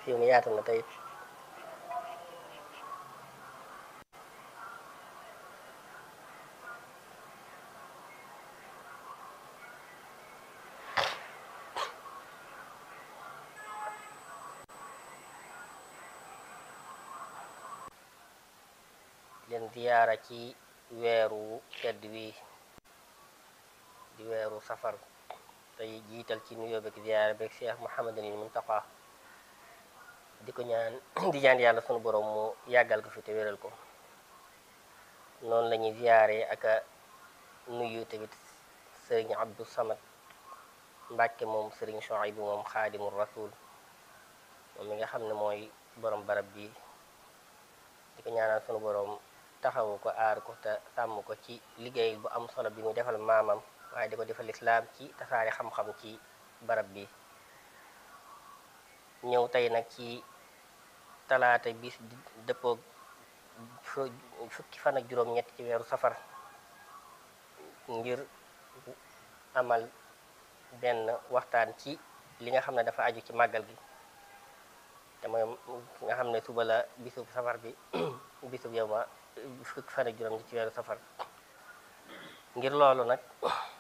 fi mu yaatu na tey leen ziyaara ci weeru tedd wi di weeru safar tey jiital ci nuyoo beeg ziyaara beeg Cheikh Mouhamadul Muntaqa di ko ñaan di ñaan yàlla sunu borom mu yàggal ko fi te wéral ko noonu la ñuy ziyaare ak a nuyu tamit sëriñ Abdou Samad Mbàkke moom sëriñ Chouaïbou moom xaadimul rasul moom mi nga xam ne mooy borom barab bi di ko ñaanal sunu borom taxawu ko aar ko te sàmm ko ci liggéey bu am solo bi muy defal maamam waaye di ko defal islaam ci tasaare xam-xam ci barab bi ñëw tey nag ci talaata bis dëppoog fukki fan ak juróom-ñett ci weeru safar ngir amal benn waxtaan ci li nga xam ne dafa aju ci màggal gi te mooy nga xam ne suba la bisub safar bi bisub yow ma fukki fan ak juróom ci weeru safar ngir loolu nag